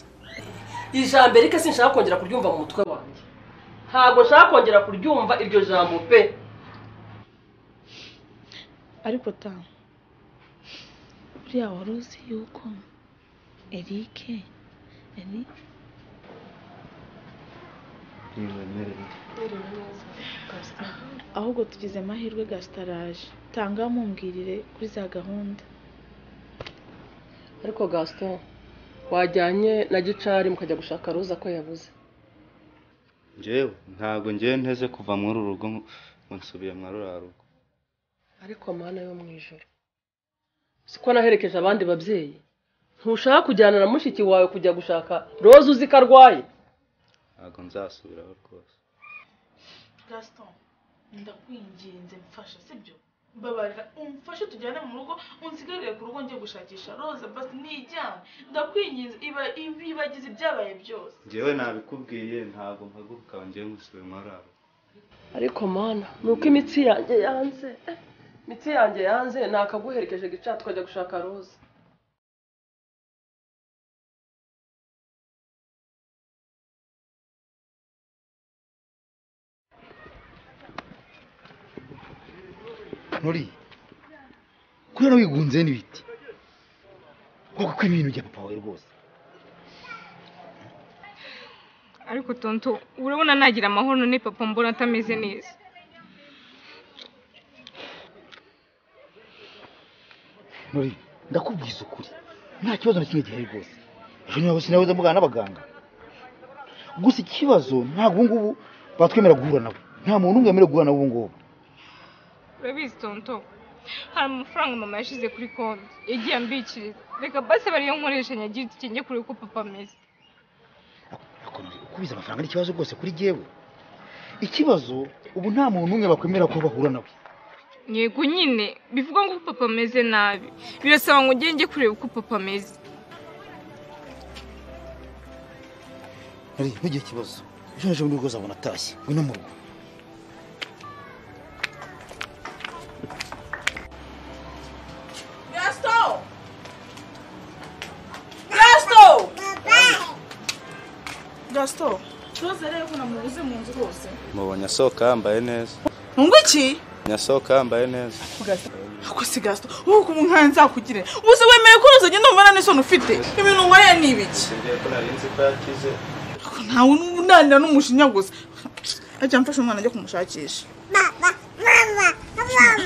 iri jambo erike sinshaka kongera kuryumva mu mutwe wanjye ntabwo nshaka kongera kuryumva iryo jambo pe ariko ta buriya wari uzi yuko eric yari ahubwo tugize amahirwe gasitaraje tanga mumbwirire kuri za gahunda ariko gasito wajyanye na gicari mukajya gushaka roza ko yabuze ngewe ntabwo ngewe nteze kuva muri uru rugo ngo nsubire mwa ruriya rugo ariko amahana yo mu ijoro siko naherekeje abandi babyeyi ntushaka kujyana na mushiki wawe kujya gushaka roza uzi ko arwaye ntabwo nzasubiraho rwose gasito ndakwinginze mfasha sibyo mbabarira umfashe tujyane mu rugo unsigarire ku rugo njye gushakisha roza basi nijyane ndakwinginze ibibagize ibyabaye byose ngewe nabikubwiye ntabwo mpaguruka ngewe ngusubire mwa ruriya rugo ariko mana ni uko imitsi yanjye yanze imitsi yanjye yanze nakaguherekeje gica tukajya gushaka roza nuri kubera wigunze n'ibiti koko ko ibintu bya papa wawe rwose ariko tonto urabona nagira amahoro none papa mbona atameze neza nuri ndakubwiza ukuri nta kibazo na kimwe gihari rwose ejo niba sinabuzemo mugana n'abaganga gusa ikibazo ntabwo ubu ngubu batwemera guhura nabo nta muntu umwe wemerewe guhura nabo ubu ngubu urabizi tonto hari amafaranga mama yashyize kuri konti yagiye ambikiriza reka basi bariyo nkoresha nyagira uti njye kureba uko papa ameze kubiza amafaranga n'ikibazo rwose kuri jyewe ikibazo ubu nta muntu umwe bakwemera ko bahura nawe yego nyine bivuga ngo uko papa ameze nabi birasaba ngo ugende njye kureba uko papa ameze nari ntugire ikibazo ejo n'ejo bundi rwose abona atashye we no mu rugo gasito gasito gasito roza rero ko namubuze mu nzu rwose mubonye asohoka yambaye neza ntungu iki nyasohoka yambaye neza ako si gasito wowe ukuntu nkaya nzakugire ubuse wemeye ko roza agenda umubona n'isoni ufite ibintu nkoreye ni ibiki singiye ko nari nzi ko yakize ntawe unanira n'umujinya gusa ajya amfasha umwana ajya kumushakisha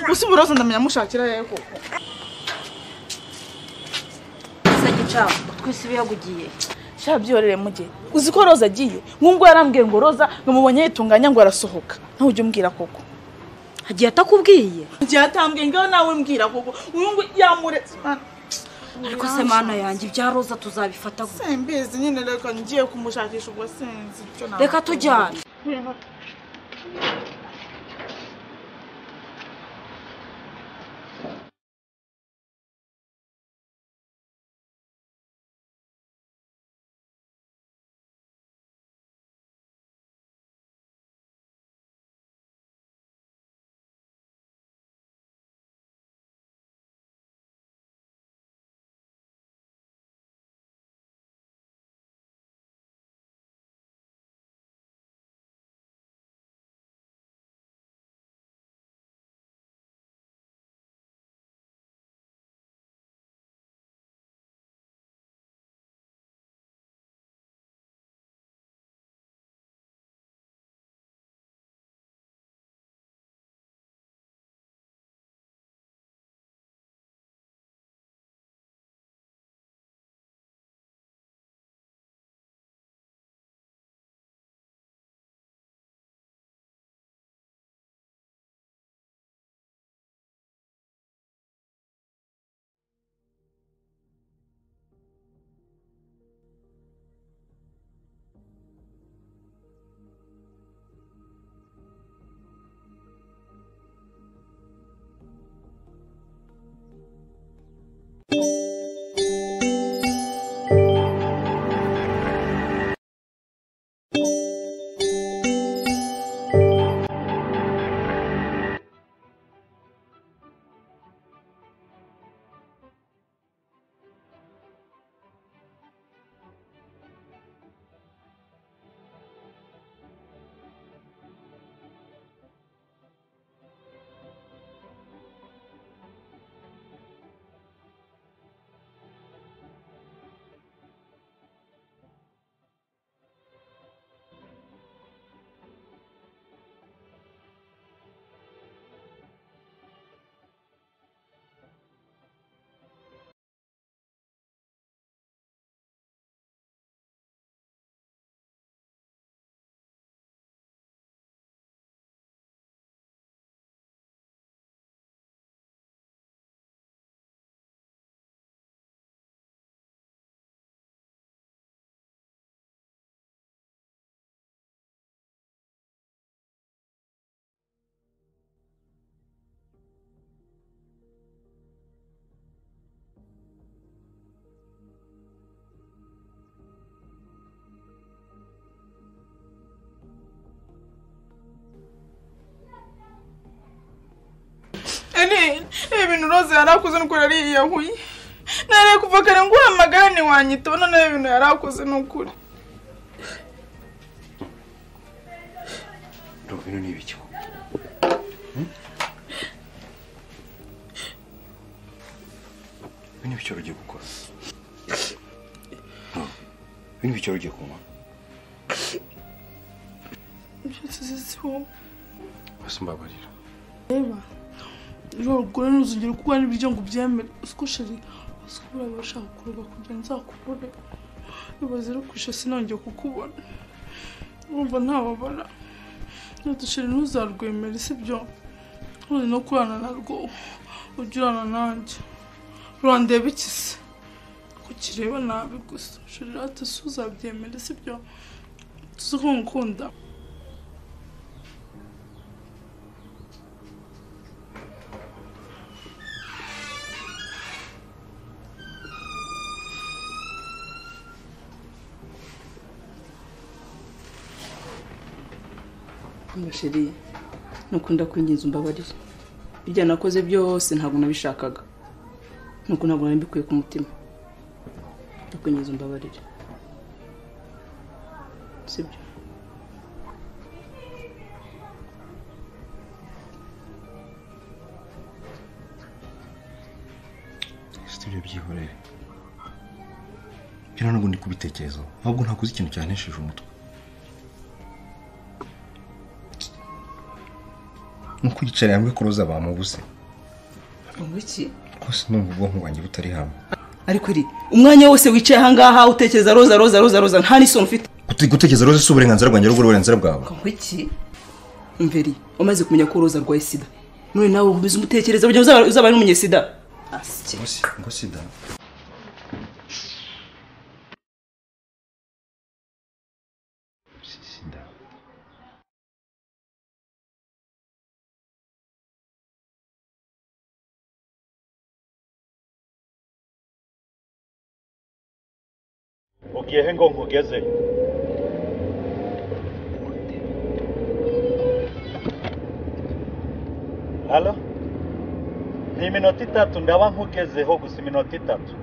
gusa ubu roza ndamenya amushakira yewe koko gusa gica twese bihagugiye sha byorere mujye uzi ko roza agiye nk'ubwo yarambwiye ngo roza namubonye yitunganya ngo arasohoka nawe ujye umbwira koko hagiye atakubwiye igihe atambwiye ngaho nawe mbwira koko uyu ngo yamuretse Mana, ariko se mana yanjye ibya roza tuzabifata gute simbizi nyine reka ngiye kumushakisha ubwo sinzi icyo nakora. reka tujyane ibintu roza yari akoze ni uko yari yiyahuye nareye kuva kare ngo uhamagara ntiwanyitaba noneho ibintu yari akoze ni ukuri ndumva bino ni ibiki bino ibiciro ugiye gukora bino ibiciro ugiye kunywa byose zizi wowe basi mbabarira reba uragura ntuzongere kuguha n'ibiryo ngo ubyemere uziko sheri uziko uraba ushaka kuruhuka kugira nzakubone ibaze rero kwisha sinongeye kukubona urumva ntababara ntudusheri ntuzarwemere sibyo ntuzi no kurana narwo ujye urana nanjye urandeba iki se kukireba nabi gusa sheri rata si uzabyemere sibyo tuzi ko ngukunda amasheri nukunda kwinginza umbabarire ibyo nakoze byose ntabwo nabishakaga nuko ntabwo nari mbikuye ku mutima ndakwinginza umbabarire sibyo studio byihorere bino ntabwo ndi kubitekerezaho ahubwo ntakoze ikintu cyanesheje umutwe nuko yicara yambwe kuroza bamubuze ngo iki rwose numva ubwonko bwanjye butari hamwe ariko iri umwanya wose wicaye ahangaha utekereza roza roza roza roza nta n'isoni ufite Gute- gutekereza roza si uburenganzira bwanjye ahubwo ni uburenganzira bwawe ngo iki mveri umaze kumenya ko roza arwaye sida none nawe ukomeza umutekereza kugira ngo uzaba- uzaba ari umunyesida asike ngo si ngo sida ugiye he ngo nkugeze halo ni iminota itatu ndaba nkugezeho gusa iminota itatu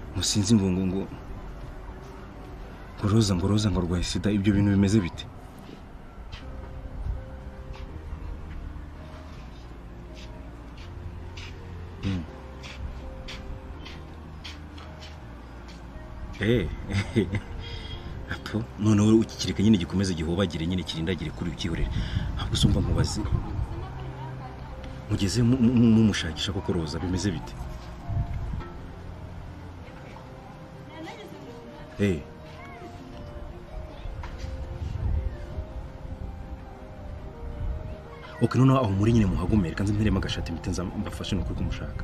ngo sinzi ngo ngo ngo ngo roza ngo roza ngo arwaye sida ibyo bintu bimeze bite Hmm. Eh, apo none wowe ukikireka nyine gikomeze gihobagire nyine kirindagire kuri ukihorere ahubwo usumva mubaze mugeze mu- mu- mu- mumushakisha koko roza bimeze bite Eh. Okay, none aho muri nyine muhagumere kanzi mperemo agashati mpite nza mbafashe nukuri kumushaka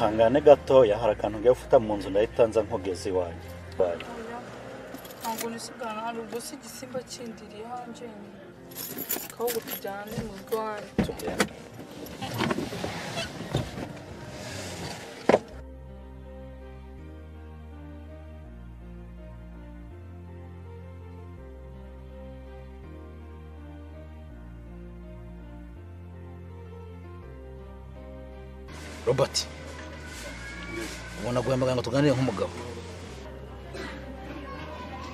hangane gatoya hari akantu ngiye gufuta mu nzu ndahita nza nkugeze iwanjye Bye. ntabwo nisigana hari ubwo si igisimba kindiriye hanjye ahubwo tujyane mu rwanyu tugende robert ubona guhamagara ngo tuganire nk'umugabo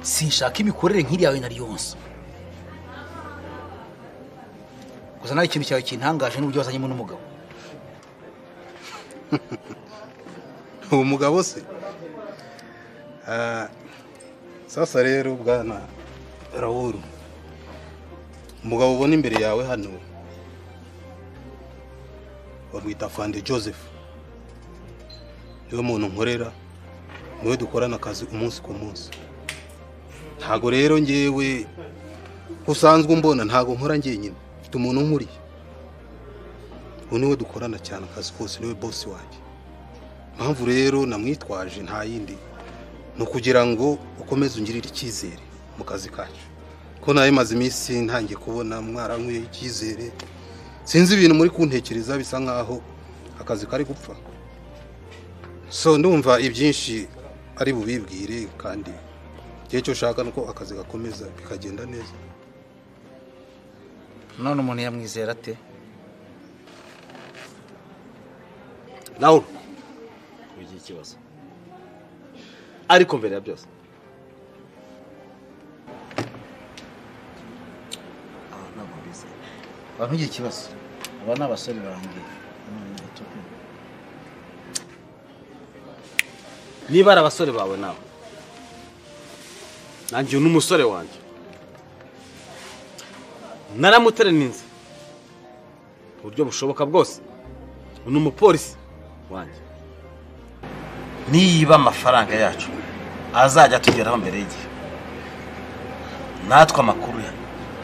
sinshaka imikorere nk'iriyawe na ryonsa gusa nawe ikintu cyawe kintangaje n'uburyo wazanyemo n'umugabo uwo mugabo se Ah, sasa rero bwana rawuru umugabo ubona imbere yawe hano bamwita fande joseph niwe muntu nkorera niwe dukorana akazi umunsi ku munsi ntago rero ngewe usanzwe umbona ntago nkora njyenyine mfite umuntu nkuriye ubu niwe dukorana cyane akazi kose niwe bosi wanjye impamvu rero namwitwaje nta yindi ni ukugira ngo ukomeze ungirire icyizere mu kazi kacu ko nawe maze iminsi ntangiye kubona mwarankuye icyizere sinzi ibintu muri kuntekereza bisa nkaho akazi kari gupfa so ndumva ibyinshi ari bubibwire kandi igihe cyo ushaka ni uko akazi gakomeza bikagenda neza none umuntu yamwizera ate nawe wigira ikibazo ariko mbere ya byose Ah, ntabwo mbizeye abantu ntugire ikibazo aba ni abasore banjye None ndatuka. niba ari abasore bawe nawe nanjye uyu ni umusore wanjye naramutereninze uburyo bushoboka bwose uyu ni umupolisi wanjye niba amafaranga yacu azajya atugeraho mbere y'igihe natwe amakuru ye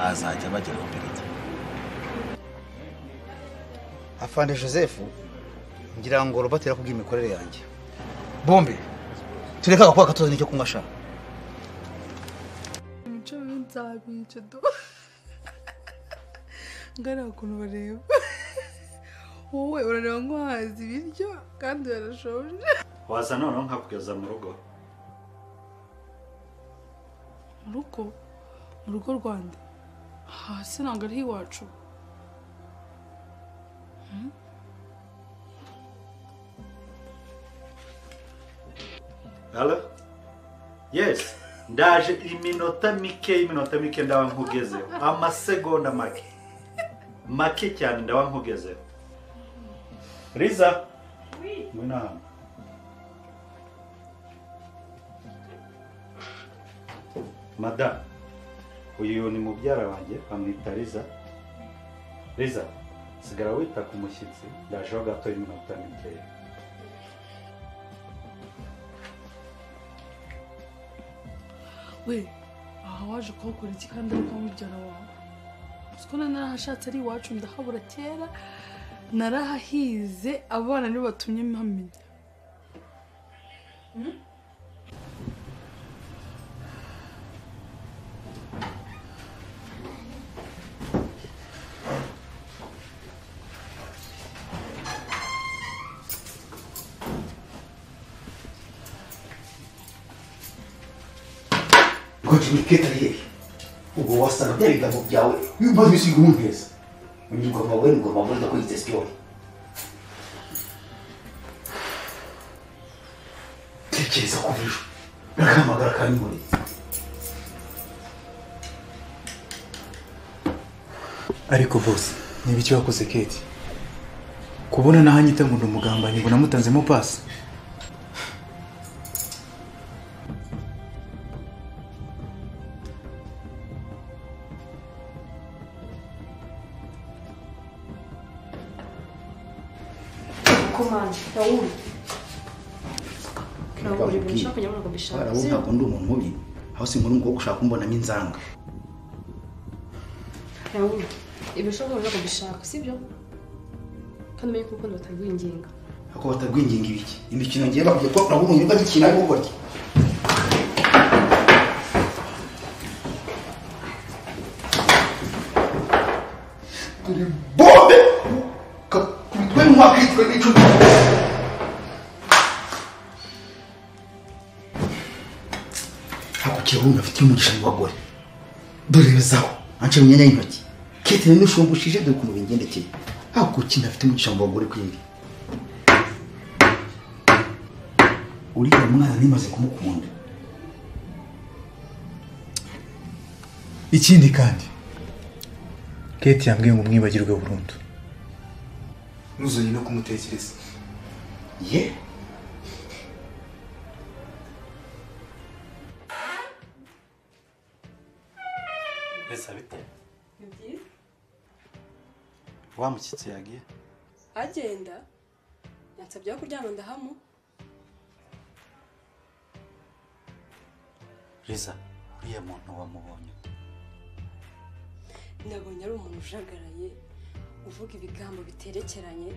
azajya abageraho mbere y'igihe afande joseph ngira ngo robert yakubwiye imikorere yanjye bombe tureke agakuba gatozi nicyo kunywa sha imico mibi nzabica do ngariya ukuntu bareba wowe urareba nk'uhazi ibiryo kandi barashonje waza noneho nkakugeza mu rugo mu rugo mu rugo rwanda hasi ntabwo ari iwacu Hmm? Hello? Yes. Ndaje iminota mike iminota mike ndaba nkugezeho. Amasegonda make. Make cyane ndaba nkugezeho. Riza. Ngwino hano. Madam. Uyu ni mubyara wanjye bamwita Riza. Riza. Sigara wita ku mushyitsi ndajeho gato iminota mikeya. we aha waje kuhakora iki kandi ari mubyara wawe uzi ko nari narahashatse ari iwacu ndahabura kera narahahize abana nibo batumye mpamenya Hmm? rwose ni ketariye ubwo wasanga bya bitabo byawe bimaze ibisiga umunteza ingoma we ingoma we ndakwiyita sipiyoni tekereza ku ejo n'akamagara ka nyungure ariko bose ni ibiki wakoze keti kubona naho anyita ngo ni umugambanyi ngo namutanzemo pasi komande rawuri rawuri Ubwira. ushaka kujya muri ubwo bishaka Wowe sibyo ntabwo ndi umuntu mubi aho sinkunda umukobwa ushaka kumbonamo inzanga rawuri ibyo ushaka urashaka kubishaka sibyo kandi umenye ko urukundo batagwinginga ako batagwinginga ibiki imikino ngiye bakwiye ko nabwo umuntu agikina ari gukora turi bombe kakubitwe mu mwakitwe n'icupa hakukira wowe ntafitiye umugisha mu bagore dore bezaho anca mu myanya y'intoki kete ni nishumbushije dore ukuntu bingendekeye hakuki ntafite umugisha mu bagore kwindi uriya mwana nimaze kumukunda ikindi kandi keti yambwiye ngo umwibagirwe burundu ntuzongere no kumutekereza ye bisa bite ni byiza wa mushyitsi yagiye agenda yansabye aho kuryama ndahamu riza uriya muntu wamubonye ute? nabonye ari umuntu ujagaraye uvuga ibigambo biterekeranye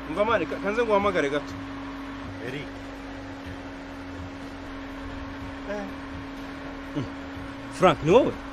umva mani ka- kanze nguhamagare gato eric frank ni wowe